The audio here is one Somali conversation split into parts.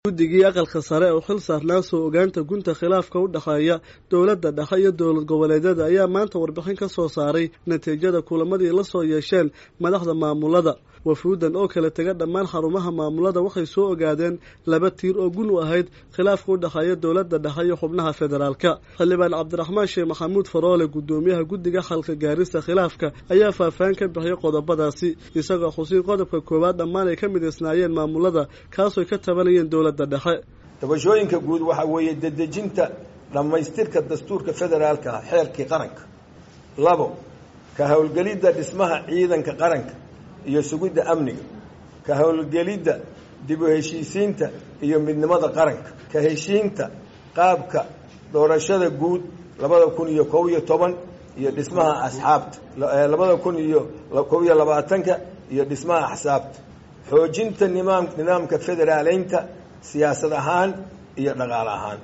guddigii aqalka sare oo xil saarnaa soo ogaanta gunta khilaafka u dhexeeya dowladda dhexe iyo dowlad goboleedyada ayaa maanta warbixin ka soo saaray natiijada kulamadii la soo yeesheen madaxda maamulada wafuudan oo kala tega dhammaan xarumaha maamulada waxay soo ogaadeen laba tiir oo gun u ahayd khilaafka u dhexeeya dowladda dhexe iyo xubnaha federaalka xildhibaan cabdiraxmaan sheekh maxamuud faroole guddoomiyaha guddiga xalka gaarista khilaafka ayaa faahfaahin ka bixiyay qodobadaasi isagoo xusiin qodobka koowaad dhammaan ay ka midaysnaayeen maamulada kaasooy ka tabanayeen dowladda dhexe dabashooyinka guud waxaa weeye dedejinta dhammaystirka dastuurka federaalka xeerkii qaranka labo ka howlgelidda dhismaha ciidanka qaranka iyo sugidda amniga ka howlgelidda dib u heshiisiinta iyo midnimada qaranka ka heshiinta qaabka doorashada guud labada kun iyo kob iyo toban iyo dhismaha asxaabta labada kun iyo kob iyo labaatanka iyo dhismaha axsaabta xoojinta nimaam nidaamka federaaleynta siyaasad ahaan iyo dhaqaale ahaan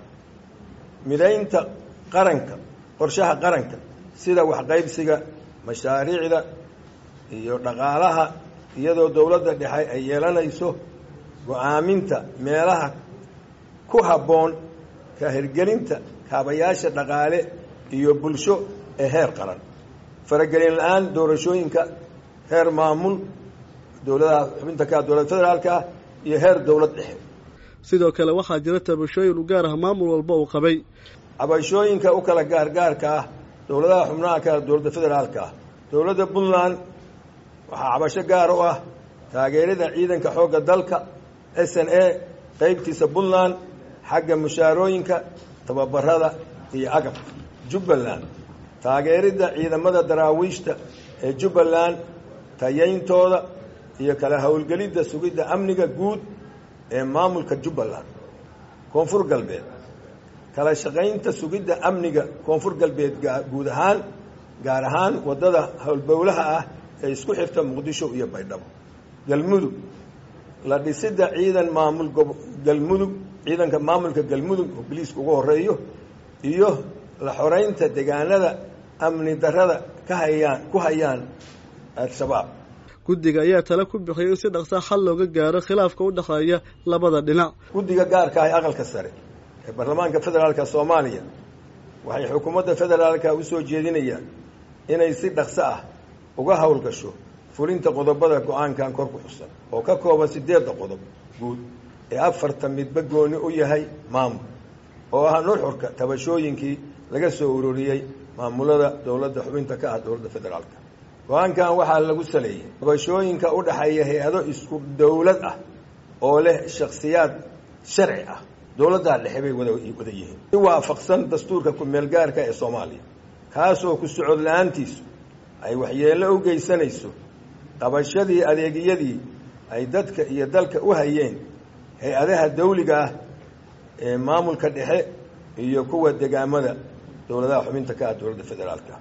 midaynta qaranka qorshaha qaranka sida waxqaybsiga mashaariicda iyo dhaqaalaha iyadoo dowladda dhexe ay yeelanayso go-aaminta meelaha ku habboon ka hirgelinta kaabayaasha dhaqaale iyo bulsho ee heer qaran faragelin la-aan doorashooyinka heer maamul dowladaha xubinta ka dowlad federaalka ah iyo heer dowlad dhexe sidoo kale waxaa jira tabashooyin u gaar ah maamul walba uu qabay cabashooyinka u kala gaargaarka ah dowladaha xubnaha ka dowladda federaalka ah dowladda puntland waxaa cabasho gaar u ah taageerada ciidanka xoogga dalka s n a qeybtiisa puntland xagga mushaarooyinka tababarada iyo agabka jubbaland taageeridda ciidamada daraawiishta ee jubbaland tayayntooda iyo kala howlgelidda sugidda amniga guud ee maamulka jubbaland koonfur galbeed kala shaqaynta sugidda amniga koonfur galbeed guud ahaan gaar ahaan waddada howlbowlaha ah ee isku xirta muqdisho iyo baydhabo galmudug la dhisidda ciidan maamul galmudug ciidanka maamulka galmudug oo biliiska ugu horeeyo iyo la xoreynta deegaanada amni darada ka hayaan ku hayaan al-shabaab guddiga ayaa tale ku bixiyay in si dhaqsaa xal looga gaaro khilaafka u dhexeeya labada dhinac guddiga gaarka ah ee aqalka sare ee baarlamaanka federaalka soomaaliya waxay xukuumadda federaalka u soo jeedinayaan inay si dhaqso ah uga howlgasho fulinta qodobada go-aankan kor ku xusan oo ka kooban sideedda qodob guud ee afarta midba gooni u yahay maamul oo ah nuxurka tabashooyinkii laga soo uroriyey maamulada dowladda xubinta ka ah dowladda federaalka go-aankan waxaa lagu saleeyey tabashooyinka u dhexeeya hay-ado isku dowlad ah oo leh shakhsiyaad sharci ah dowladdaa dhexe bay wada wada yihiin si waafaqsan dastuurka ku-meelgaarka ee soomaaliya kaasoo ku socod la-aantiisu ay waxyeello u geysanayso qabashadii adeegyadii ay dadka iyo dalka u hayeen hay-adaha dawliga ah ee maamulka dhexe iyo kuwa degaamada dowladaha xubinta ka ah dowladda federaalka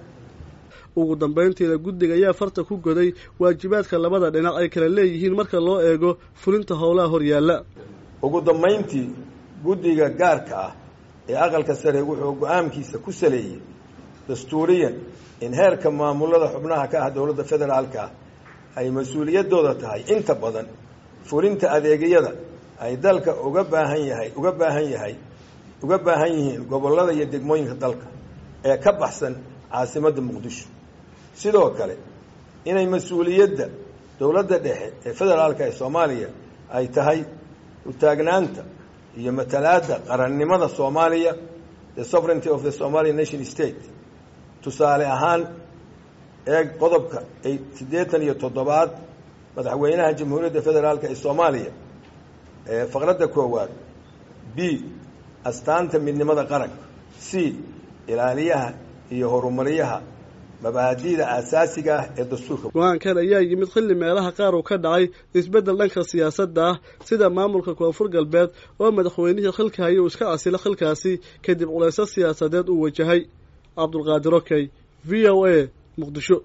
ugu dambayntiina guddiga ayaa farta ku goday waajibaadka labada dhinac ay kala leeyihiin marka loo eego fulinta howlaha horyaalla ugu dambayntii guddiga gaarka ah ee aqalka sare wuxuu go-aankiisa ku saleeyey dastuuriyan in heerka maamulada xubnaha ka ah dowladda federaalka ah ay mas-uuliyaddooda tahay inta badan fulinta adeegyada ay dalka uga baahan yahay uga baahan yahay uga baahan yihiin gobollada iyo degmooyinka dalka ee ka baxsan caasimadda muqdisho sidoo kale inay mas-uuliyadda dowladda dhexe ee federaalka ee soomaaliya ay tahay utaagnaanta iyo matalaadda qarannimada soomaaliya the sovereignty of the somalian nation state tusaale ahaan eeg qodobka siddeetan iyo toddobaad madaxweynaha jamhuuriyadda federaalka ee soomaaliya ee faqradda koowaad b astaanta midnimada qaranka c ilaaliyaha iyo horumaryaha mabaadi'da aasaasiga ah ee dastuurka go-aankan ayaa yimid xilli meelaha qaar uu ka dhacay isbeddel dhanka siyaasadda ah sida maamulka koonfur galbeed oo madaxweynihii xilka haya uu iska casilo xilkaasi kadib culayso siyaasadeed uu wajahay cabdulqaadir okey v o a muqdisho